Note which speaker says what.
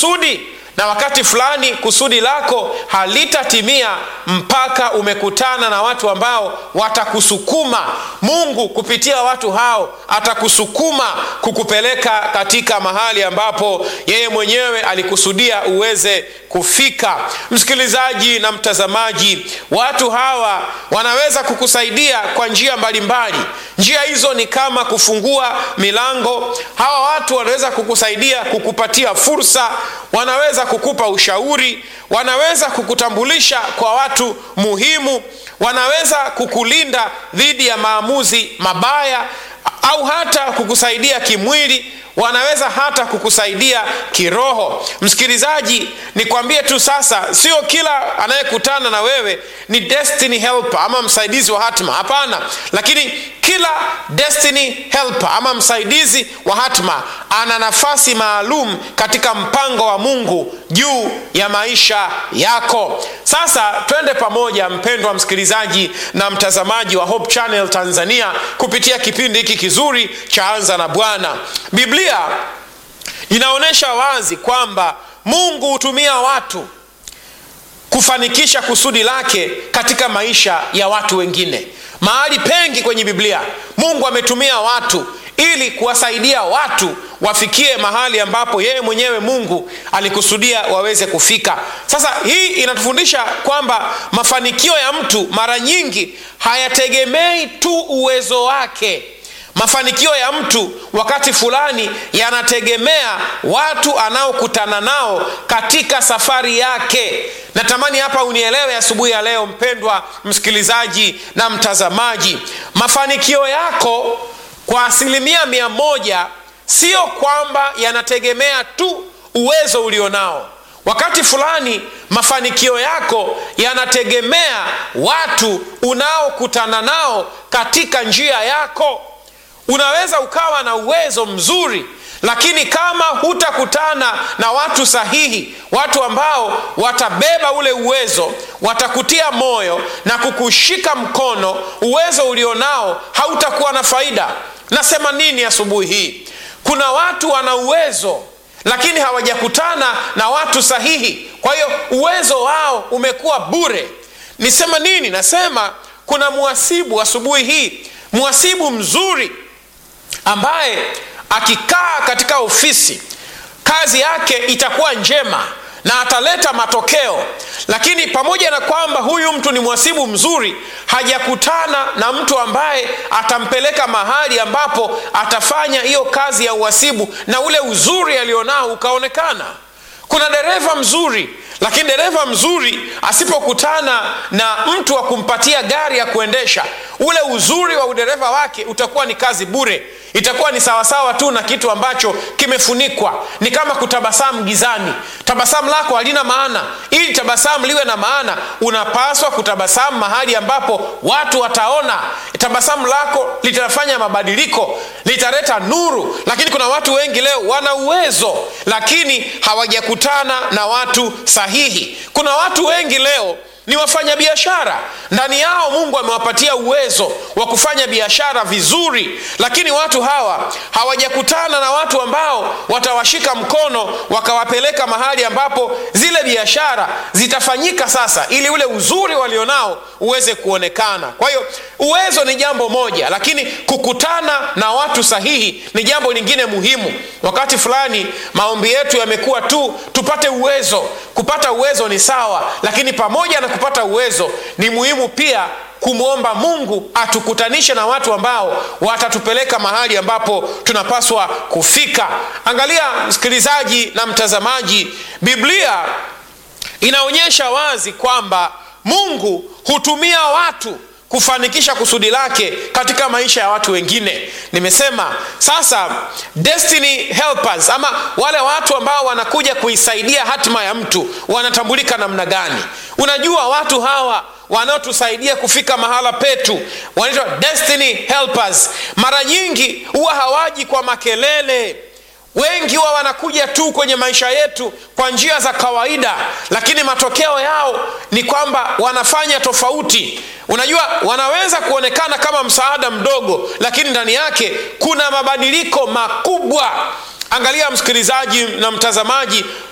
Speaker 1: kusudi na wakati fulani kusudi lako halitatimia mpaka umekutana na watu ambao watakusukuma mungu kupitia watu hao atakusukuma kukupeleka katika mahali ambapo yeye mwenyewe alikusudia uweze kufika msikilizaji na mtazamaji watu hawa wanaweza kukusaidia kwa njia mbalimbali njia hizo ni kama kufungua milango hawa watu wanaweza kukusaidia kukupatia fursa wanaweza kukupa ushauri wanaweza kukutambulisha kwa watu muhimu wanaweza kukulinda dhidi ya maamuzi mabaya au hata kukusaidia kimwili wanaweza hata kukusaidia kiroho msikilizaji nikwambie tu sasa sio kila anayekutana na wewe ni destiny helper ama msaidizi wa hatma hapana lakini kila destiny helper ama msaidizi wa hatma ana nafasi maalum katika mpango wa mungu juu ya maisha yako sasa twende pamoja mpendwa msikilizaji na mtazamaji wa hope channel tanzania kupitia kipindi hiki kizuri cha anza na bwana biblia inaonyesha wazi kwamba mungu hutumia watu kufanikisha kusudi lake katika maisha ya watu wengine mahali pengi kwenye biblia mungu ametumia watu ili kuwasaidia watu wafikie mahali ambapo yeye mwenyewe mungu alikusudia waweze kufika sasa hii inatufundisha kwamba mafanikio ya mtu mara nyingi hayategemei tu uwezo wake mafanikio ya mtu wakati fulani yanategemea watu anaokutana nao katika safari yake natamani hapa unielewe asubuhi ya leo mpendwa msikilizaji na mtazamaji mafanikio yako kwa asilimia mia moja sio kwamba yanategemea tu uwezo ulionao wakati fulani mafanikio yako yanategemea watu unaokutana nao katika njia yako unaweza ukawa na uwezo mzuri lakini kama hutakutana na watu sahihi watu ambao watabeba ule uwezo watakutia moyo na kukushika mkono uwezo ulionao hautakuwa na faida nasema nini asubuhi hii kuna watu wana uwezo lakini hawajakutana na watu sahihi kwa hiyo uwezo wao umekuwa bure nisema nini nasema kuna mwasibu asubuhi hii mwasibu mzuri ambaye akikaa katika ofisi kazi yake itakuwa njema na ataleta matokeo lakini pamoja na kwamba huyu mtu ni mwasibu mzuri hajakutana na mtu ambaye atampeleka mahali ambapo atafanya hiyo kazi ya uhasibu na ule uzuri alionao ukaonekana kuna dereva mzuri lakini dereva mzuri asipokutana na mtu wa kumpatia gari ya kuendesha ule uzuri wa udereva wake utakuwa ni kazi bure itakuwa ni sawasawa tu na kitu ambacho kimefunikwa ni kama kutabasamu gizani tabasamu lako halina maana ili tabasamu liwe na maana unapaswa kutabasamu mahali ambapo watu wataona tabasamu lako litafanya mabadiliko litaleta nuru lakini kuna watu wengi leo wana uwezo lakini hawajakutana na watu sahihi kuna watu wengi leo ni wafanyabiashara ndani yao mungu amewapatia uwezo wa kufanya biashara vizuri lakini watu hawa hawajakutana na watu ambao watawashika mkono wakawapeleka mahali ambapo zile biashara zitafanyika sasa ili ule uzuri walionao uweze kuonekana kwa hiyo uwezo ni jambo moja lakini kukutana na watu sahihi ni jambo lingine muhimu wakati fulani maombi yetu yamekuwa tu tupate uwezo kupata uwezo ni sawa lakini pamoja na kupata uwezo ni muhimu pia kumwomba mungu atukutanishe na watu ambao watatupeleka mahali ambapo tunapaswa kufika angalia msikilizaji na mtazamaji biblia inaonyesha wazi kwamba mungu hutumia watu kufanikisha kusudi lake katika maisha ya watu wengine nimesema sasa destiny helpers ama wale watu ambao wanakuja kuisaidia hatima ya mtu wanatambulika namna gani unajua watu hawa wanaotusaidia kufika mahala petu wanaitwa destiny helpers mara nyingi huwa hawaji kwa makelele wengi huwa wanakuja tu kwenye maisha yetu kwa njia za kawaida lakini matokeo yao ni kwamba wanafanya tofauti unajua wanaweza kuonekana kama msaada mdogo lakini ndani yake kuna mabadiliko makubwa angalia msikilizaji na mtazamaji